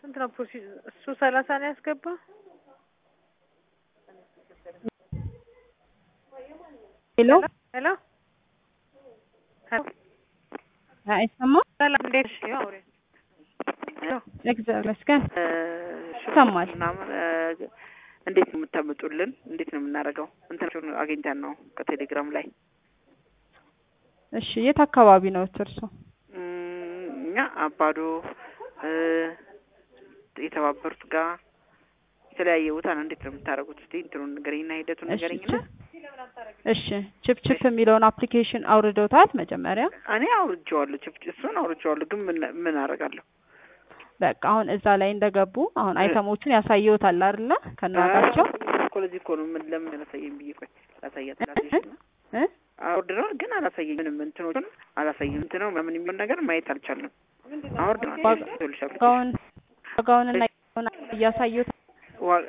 ስንት ነው ፕሮሲ እሱ ሰላሳ ነው ያስገባ ሄሎ ሄሎ ሄሎ አይሰማም? ሰላም እንዴት ነሽ? ያው አውሪ ሄሎ እግዚአብሔር ይመስገን። እ፣ ይሰማል። ምናምን እ፣ እንዴት ነው የምታመጡልን? እንዴት ነው የምናደርገው? እንትናቸውን አግኝተን ነው ከቴሌግራም ላይ እሺ የት አካባቢ ነው እርሶ? እም፣ እኛ አባዶ እ፣ የተባበሩት ጋር የተለያየ ቦታ ነው። እንዴት ነው የምታደርጉት? እስቲ እንትኑን ንገረኝና ሂደቱን እሺ ንገረኝና። ችፕ እሺ ችፕ ችፕ የሚለውን አፕሊኬሽን አውርደውታል መጀመሪያ? እኔ አውርጄዋለሁ፣ ችፕ እሱን አውርጄዋለሁ፣ ግን ምን ምን አደርጋለሁ? በቃ አሁን እዛ ላይ እንደገቡ አሁን አይተሞቹን ያሳየውታል አይደለ? ከናጋቸው እኮ ለዚህ እኮ ነው ምን ለምን አላሳየኝ ብዬ ቆይ ላሳያት ላሳየሽና እ አውርደናል፣ ግን አላሳየኝ ምንም እንትኖቹን አላሳየኝ እንትነው ምናምን የሚሆን ነገር ማየት አልቻልንም። አውርደናል ዋጋ- ይኸውልሽ ዋጋውን ዋጋውንና እያሳየውት ዋ-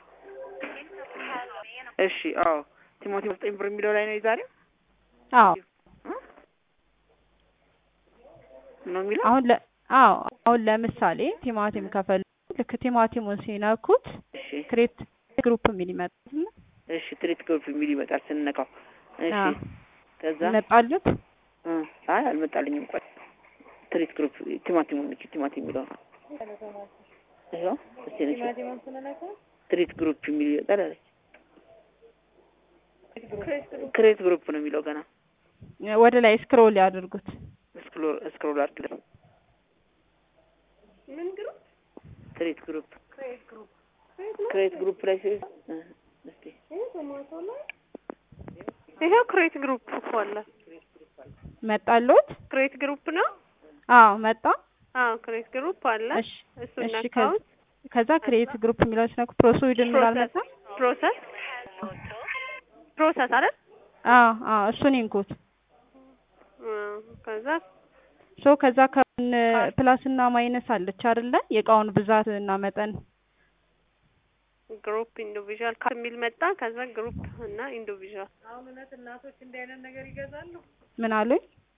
እሺ አዎ ቲሞቴዎስ ዘጠኝ ብር የሚለው ላይ ነው የዛሬው አዎ ነው የሚለው አሁን ለ አዎ አሁን ለምሳሌ ቲማቲም ከፈለጉ ልክ ቲማቲሙን ሲነኩት እሺ ክሬት ግሩፕ የሚል ይመጣል እሺ ትሪት ግሩፕ የሚል ይመጣል ስንነካው እሺ አዎ። ከዛ ይመጣሉት እ አይ አልመጣልኝም ቆይ ትሪት ግሩፕ ቲማቲሙን ነች ቲማቲም የሚለው ነው ይኸው እስቲ ነች ትሪት ግሩፕ የሚል ይመጣል አለች ክሬት ግሩፕ ነው የሚለው ገና ወደ ላይ ስክሮል ያድርጉት ስክሮል ስክሮል አድርግ ትሪት ግሩፕ ክሬት ግሩፕ ላይ ሲል እ እስቲ ይሄው ክሬት ግሩፕ እኮ አለ መጣሉት ክሬት ግሩፕ ነው አዎ መጣ አዎ ክሬት ግሩፕ አለ እሺ እሱ እሺ ነካውት ከዛ ክሬት ግሩፕ የሚለው ሲነኩ ፕሮሲድ የሚል አልመጣ ፕሮሰስ ፕሮሰስ አይደል አዎ አዎ እሱን ይንኩት እ፣ ከዛ ሶ ከዛ ከን ፕላስ እና ማይነስ አለች አይደለ የእቃውን ብዛት እና መጠን ግሩፕ ኢንዲቪዥዋል ካርድ የሚል መጣ ከዛ ግሩፕ እና ኢንዲቪዥዋል ምን አሉኝ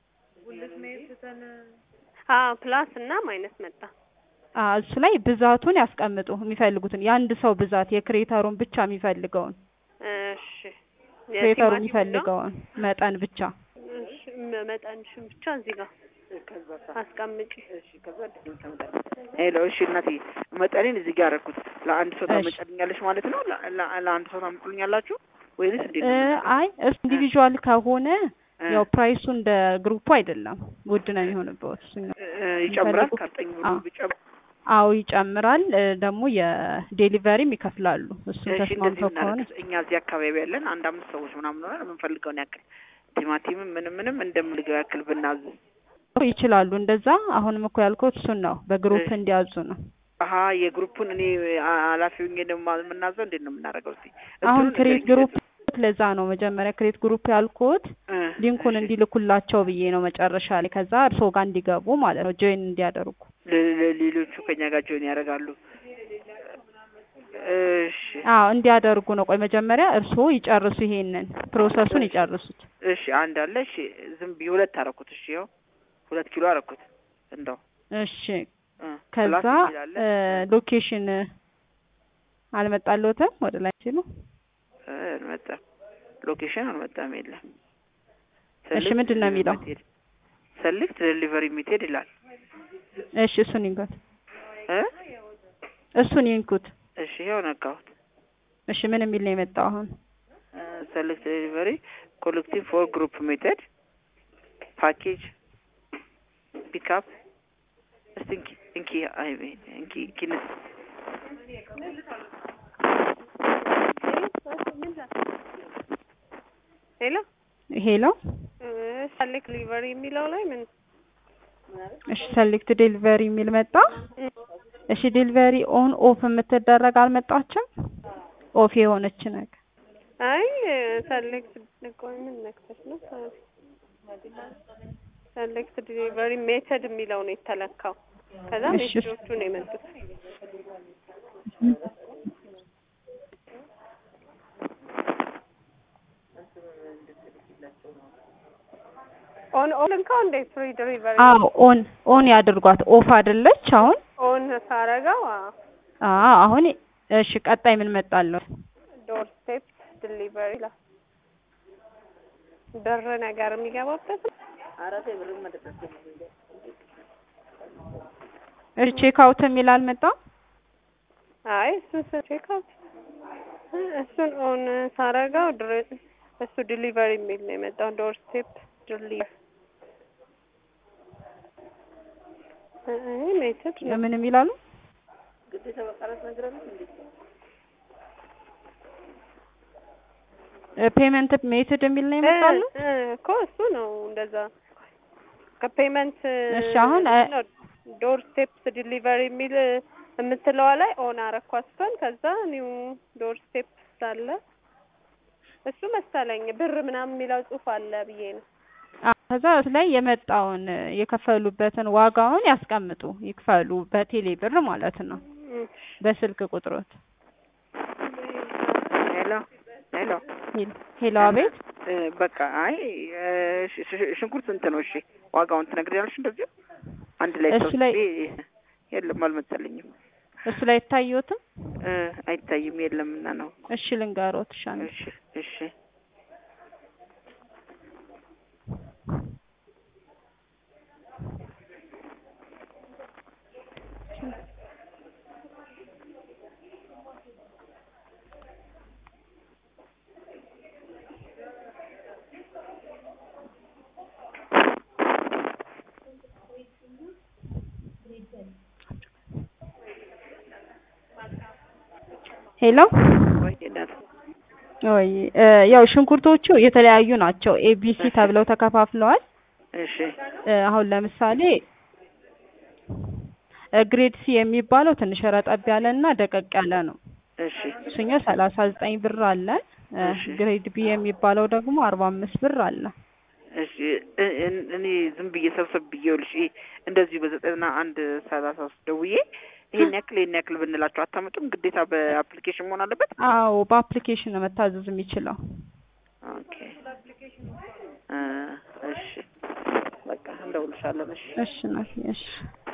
አዎ ፕላስ እና ማይነስ መጣ አዎ እሱ ላይ ብዛቱን ያስቀምጡ የሚፈልጉትን የአንድ ሰው ብዛት የክሬተሩን ብቻ የሚፈልገውን እሺ ክሬተሩ የቲማቲም ነው? የሚፈልገውን መጠን ብቻ እሺ መ- መጠንሽን ብቻ እዚህ ጋር አስቀምጪ ሄሎ እሺ እናቴ መጠኔን እዚህ ጋር አደረኩት ለአንድ ሰው እሺ። ታመጫልኛለሽ ማለት ነው ለ- ለ- ለአንድ ሰው ታመጡልኛላችሁ ወይንስ እንዴት እ ነው አይ እሱ ኢንዲቪዥዋል ከሆነ እ፣ ያው ፕራይሱ እንደ ግሩፑ አይደለም ውድ ነው የሚሆንበት እሱኛው እ፣ ይጨምራል የሚፈልጉት- ከዘጠኝ ብሩ አዎ። ቢጨምር አዎ ይጨምራል እ ደግሞ የዴሊቨሪም ይከፍላሉ እሱን እሺ እንደዚህ ተስማምተው ከሆነ እናደርግ እኛ እዚህ አካባቢ ያለን አንድ አምስት ሰዎች ምናምን ሆነን የምንፈልገውን ያክል ቲማቲምም ምንም ምንም እንደምንልገው ያክል ብናዝ ይችላሉ እንደዛ አሁንም እኮ ያልኩት እሱን ነው በግሩፕ እሺ። እንዲያዙ ነው አሀ የግሩፑን እኔ አ- ኃላፊ ሆኜ ደግሞ የምናዘው እንዴት ነው የምናደርገው እስቲ አሁን እንትኑን ክሬት ንገሪኝ። ግሩፕ ለዛ ነው መጀመሪያ ክሬት ግሩፕ ያልኩት እ፣ ሊንኩን እሺ። እንዲልኩላቸው ብዬ ነው መጨረሻ ላይ ከዛ እርስዎ ጋር እንዲገቡ ማለት ነው ጆይን እንዲያደርጉ ለ- ለ- ሌሎቹ ከኛ ጋር ጆይን ያደርጋሉ እሺ አዎ እንዲያደርጉ ነው ቆይ መጀመሪያ እርስዎ ይጨርሱ ይሄንን ፕሮሰሱን ይጨርሱት እሺ አንድ አለ እሺ ዝም ብዬ ሁለት አደረኩት እሺ ያው ሁለት ኪሎ አደረኩት እንደው እሺ እ፣ ከዛ ፕላስ የሚል አለ። ሎኬሽን አልመጣልዎትም ወደ ላይ ሲሉ እ፣ አልመጣም ሎኬሽን አልመጣም የለም እሺ ምንድን ነው የሚለው ሰልክት ዴሊቨሪ ሜቴድ ይላል እሺ እሱን ይንኩት እ እሱን ይንኩት እሺ ያው ነካሁት እሺ ምን የሚል ነው የመጣው አሁን ሰልክት ዴሊቨሪ ኮሌክቲቭ ፎር ግሩፕ ሜቴድ ፓኬጅ ፒክአፕ እስቲ እንኪ እንኪ አይ እንኪ እንኪ ንስ ሄሎ ሄሎ ሰሌክት ሊቨሪ የሚለው ላይ ምን እሺ ሰሌክት ዴሊቨሪ የሚል መጣ እሺ ዴሊቨሪ ኦን ኦፍ የምትደረግ አልመጣችም ኦፍ የሆነች ነገር አይ ሰሌክት ቆይ ምን ነክተሽ ነው ሰሌክት ዲሊቨሪ ሜተድ የሚለው ነው የተለካው ከዛ እሺ። ሜሴጆቹ ነው የመጡት ኦን ኦን ልንካው እንዴ ፍሪ ዲሊቨሪ አዎ ኦን ኦን ያድርጓት ኦፍ አይደለች አሁን ኦን ሳረገው አዎ አዎ አሁን እሺ ቀጣይ ምን መጣለሁ? ዶር ስቴፕ ዲሊቨሪ ይላል። ብር ነገር የሚገባበት ነው። አራት ብር መደረስ እሺ ቼክ አውት የሚል አልመጣም? አይ እሱን ቼክ አውት እሱን ኦን ሳረገው ድር እሱ ዲሊቨሪ የሚል ነው የመጣው። ዶር ስቴፕ ዲሊቨሪ ይሄ ሜትድ ነው። ምን የሚላሉ? ግዴታ በቃላት ነገር ነው እንዴ? ፔመንት ሜትድ የሚል ነው ይመጣሉ? እ እ እኮ እሱ ነው እንደዛ ከፔመንት እሺ አሁን አ- ዶር ስቴፕስ ዲሊቨሪ የሚል የምትለዋ ላይ ኦን አረኳት እሷን። ከዛ ኒው ዶር ስቴፕስ አለ እሱ መሰለኝ ብር ምናምን የሚለው ጽሑፍ አለ ብዬ ነው። አ- ከዛ እሱ ላይ የመጣውን የከፈሉበትን ዋጋውን ያስቀምጡ ይክፈሉ በቴሌ ብር ማለት ነው እም፣ በስልክ ቁጥሮት ሄሎ ሄሎ ሄል- ሄሎ አቤት እ፣ በቃ አይ እ፣ ሽ- ሽ- ሽንኩርት ስንት ነው? እሺ ዋጋውን ትነግሪያለሽ? እንደዚሁ አንድ ላይ እሱ ላይ- ሰብስቤ የለም አልመሰለኝም። እሱ ላይ አይታየዎትም? እ፣ አይታይም የለም እና ነው። እሺ ልንገሮት እሺ አንዴ። እሺ እሺ ሄሎ ወይ እናት ወይ እ፣ ያው ሽንኩርቶቹ የተለያዩ ናቸው። ኤቢሲ ተብለው ተከፋፍለዋል። እሺ እ፣ አሁን ለምሳሌ እ፣ ግሬድ ሲ የሚባለው ትንሽ ረጠብ ያለ እና ደቀቅ ያለ ነው። እሺ እሱኛው ሰላሳ ዘጠኝ ብር አለ። እ፣ እሺ። ግሬድ ቢ የሚባለው ደግሞ አርባ አምስት ብር አለ። እሺ እ- እን- እኔ ዝም ብዬ ሰብሰብ ብዬ ይኸውልሽ ይሄ እንደዚሁ በዘጠና አንድ ሰላሳ ውስጥ ደውዬ ይሄን ያክል ይሄን ያክል ብንላቸው አታመጡም? ግዴታ በአፕሊኬሽን መሆን አለበት? አዎ በአፕሊኬሽን ነው መታዘዝ የሚችለው። ኦኬ እ፣ እሺ በቃ እንደውልሻለን። እሺ እሺ ናት እሺ